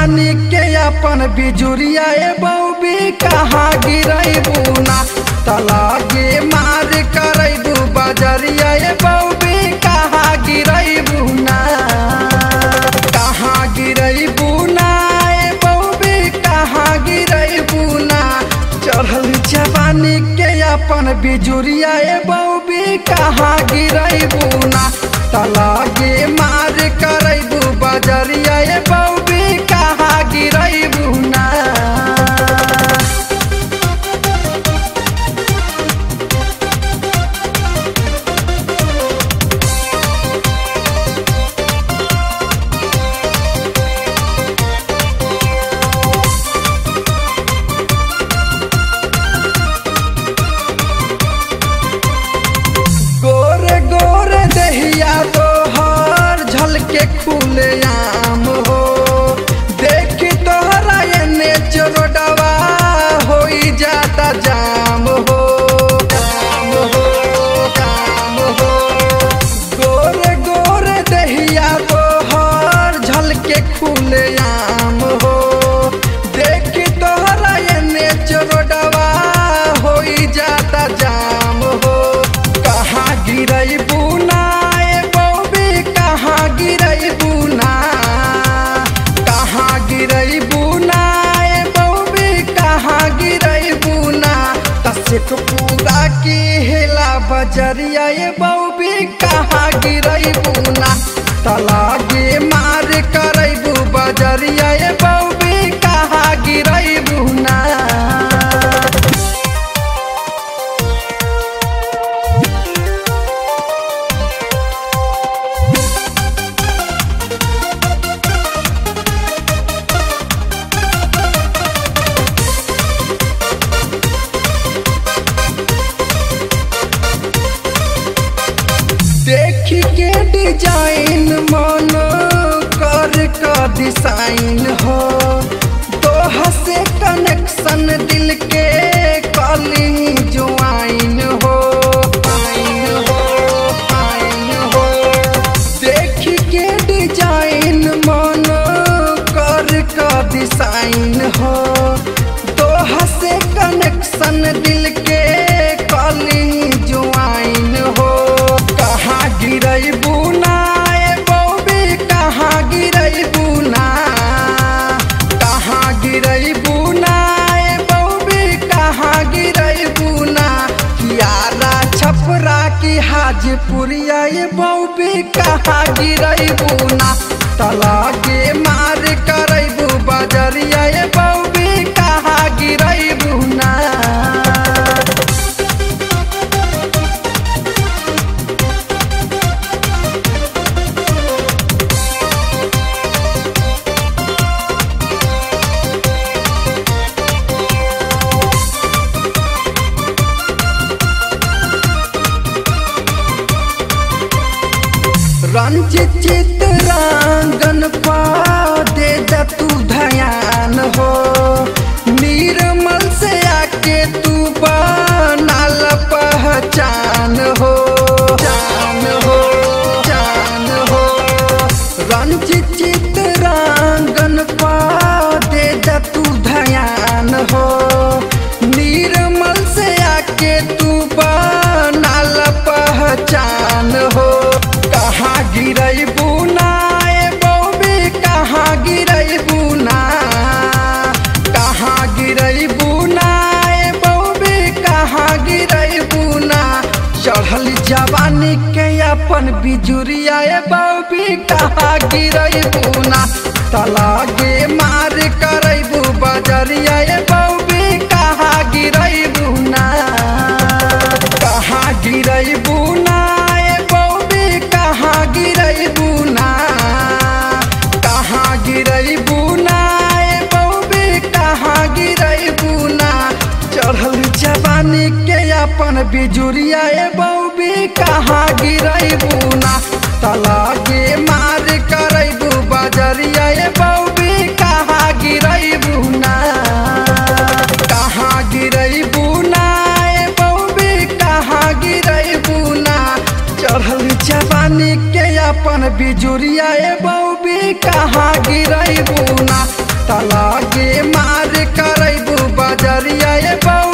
जवानी के अपन बिजुरिया ए बौबी कहाँ गिरैबू ना तलागे मार करैबू बजरिया ए बौबी कहाँ गिरैबू ना कहाँ गिरैबू ना ए बौबी कहाँ गिरैबू ना चढ़ल जवानी के अपन बिजुरिया ए बौबी कहाँ गिरैबू ना तलागे मार करैबू बजरिया ए बौबी कहाँ गिरैबू ना गोरे गोरे दहिया तोहर झलके खुले आम हो देखी तोहरा एने चोरडवा होई जाता जाम हो जाम हो जाम हो गोरे गोरे दहिया तोहर झलके खुले आम हो देखी तोहरा एने चोरडवा होई जाता जाम हो कहाँ गिरई बुना ए बौबी कहाँ गिरई बुना कहाँ गिरई बुना ए बौबी कहाँ गिरई बुना तसिक पूरा की हिला बजरिया ए बौबी कहाँ गिरई बुना तलागे मार करैबू बजरिया ए बौबी कहाँ गिरई बुना देखी के डिजाइन मन कर का डिजाइन हो दोह से कनेक्शन दिल के कली जुआइन हो आइन हो आइन हो देखी के डिजाइन मन कर का डिजाइन हो दोह से कनेक्शन दिल के कली जुआइन हो कहाँ गिरई बुना ए बौबी कहाँ गिरई बुना कहाँ गिरई बुना ए बौबी कहाँ गिरई बुना कियारा छपरा की हाजीपुरिया ए बौबी कहाँ गिरई बुना तलागे मार करैबू बजरिया ए बौबी कहाँ गिरई बुना रंजित चित्रांगन पा दे दा तू ध्यान हो निर्मल से आके तू बनाल पहचान हो जान हो जान हो रंजित चित्रांगन पा दे दा तू ध्यान हो निर्मल से आके तू बनाल पहचान हो कहाँ गिरई बुना ए बौबी कहाँ गिरई बुना कहाँ गिरई बुना ए बौबी कहाँ गिरई बुना चढ़ल जवानी के अपन बिजुरिया ए बौबी कहाँ गिरई बुना तलागे मार करैबू बजरिया ए बौबी कहाँ गिरई बुना कहाँ गिरई बुना ए बौबी कहाँ गिरई बुना कहाँ गिरई बुना ए बौबी कहाँ गिरई बुना चढ़ल जवानी के अपन बिजुरिया ए बौबी कहाँ गिरई बुना तलागे मार करैबू बजरिया ए बौबी कहाँ गिरई बुना कहाँ गिरई बुना ए बौबी कहाँ गिरई बुना चढ़ल जवानी के अपन बिजुरिया ए बौबी कहाँ गिरई बुना तलागे मार करैबू बजरिया ए बऊ